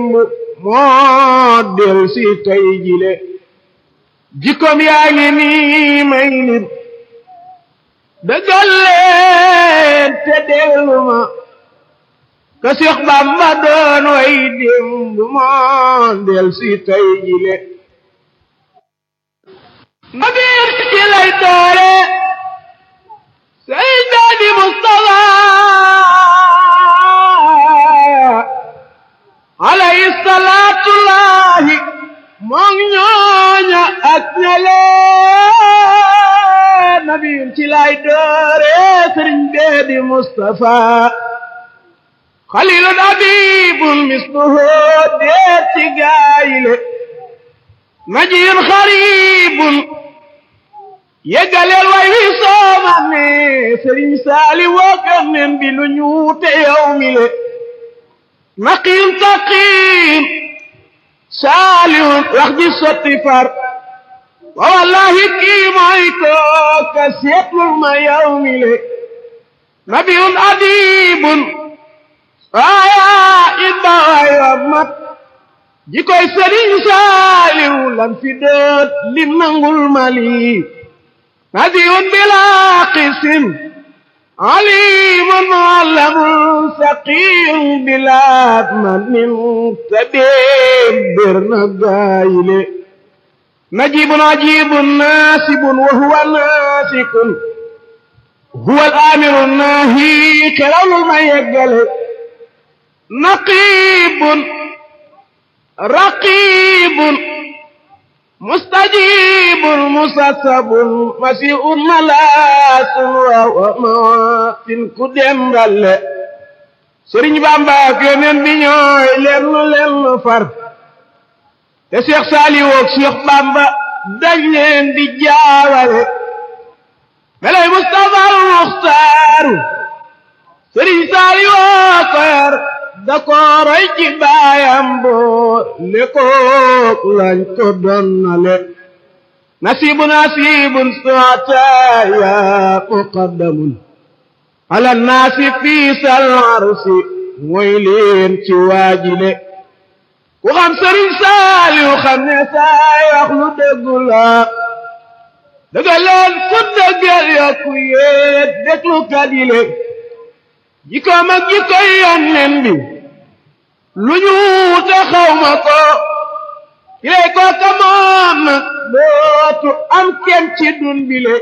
moo del si tey jile jikkoom yaa ngi nii may lim dëggal leen te dellu ma ka Seex Bamba doon way démb moo del si tey jile nabiir ci lay doore Seydaadi Mustafa alayhi salaatullahi moom ñooña ak ñalee nabiyun ci lay doore sëriñ beedi Mustafa xalilun abibun misluhu deet ci gaayile najiyun xaribun yeggaleel way wi sooma ne sëriñ saali wookan nen bi lu ñuute yow mi le naqim taqim saalihun wax ji sotti far wa wallahi kii mooy kooka seetlul ma yow mi le nabiyun adibun waaya ibba waay wa mat jikoy sëriñ saaliw lan fi doot lim nangul mali nadiyun bila qisin alimun muallamun saqiyun bila manin tabib bir na gaayile najibun ajibun nasibun wa huwa nasikun huwa al-amiru nahi xerawlul ma yeggale naqibun raqibun mustajibun musasabun masiun malaasun wa mawaatin ku dendalle sëriñ Bamba ak yoneen bi ñooy lenn lenn far te Cheikh Saliou ak Cheikh Bamba dañ leen di jaawale melay Mustafa al Muxtaaru sëriñ Saliou ko yar da ko roy ci baayam boo le kook lañ ko donnale nasibu nasibun saataya muqaddamun ala naasi fii sal arsi mooy leen ci waajile ku xam sëriñ Saaliw xam ne saay wax lu dëggu la dëgga leen ku dëggal yokku yéet déglu kadile jikkoom ak jikkoy yónneen bi lu ñu te xawma ko kilay kooka moom nag dootu am kenn ci dun bile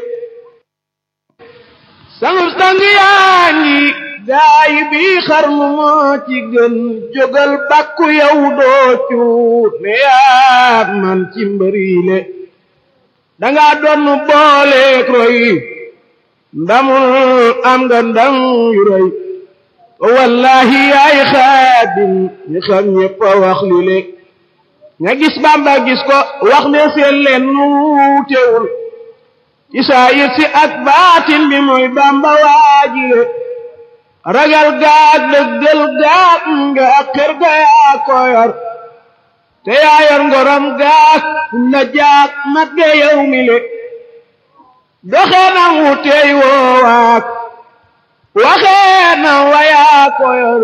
sangub sang yaa ngi gaayi bi xarnu moo ci gën jógal bàkku yow doocu ne yaa man ci mbërile danga doon booleek roy ndamul am nga ndam yu rëy wallahi yaay xaadim ñi xam ñëpp a wax li le ña gis bamba gis ko wax ne seen leen nuutewul ci saayir si ak baatin bi mooy bamba waajile ragal gaag dëggal gaag nga xër ga yaa ko yor te yaa yor ngorom gaag la jaag mat ga yow mi le doxee na wuteey woowaak waxee na wayaa ko yor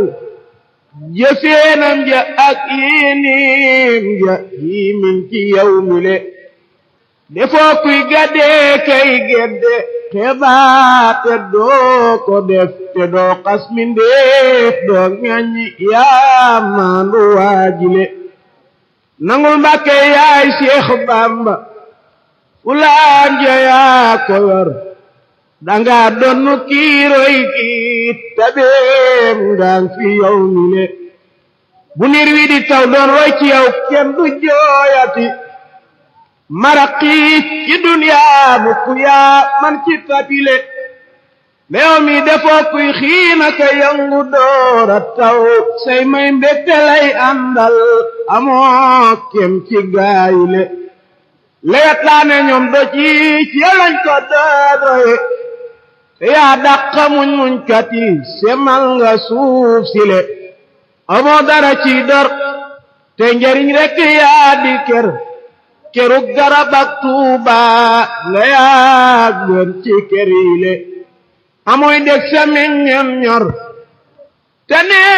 jëfeenam ja ak yinim ja yimin ci yow mi le defoo kuy gaddee kay gedde xebaate doo ko def te doo xas mindeef doo ŋaññi yaa maandu waajile nangul mbàkke yaay Seex Bamba ulaan ja yaa ko yor danga donnu kiiroy kii tabeem ngaan fi yow mi le bu niir wi di taw doon roy ci yow kenn du jooyati maraqi ci duniyaa mukk yaa man ci tabile meew mi defoo kuy xiina ka yangu doora taw say may mbégte lay àndal amoo kem ci gaayile lewet laa ne ñoom do ci ci lañ ko dooroye te yaa dàqa muñ muñ kat yi semal nga suuf si le amoo dara ci dor te njariñ rekk yaa di ker kerug garab ak tuuba nga yaa gën ci kër yi le amoy deg sa meññeem ñor te ne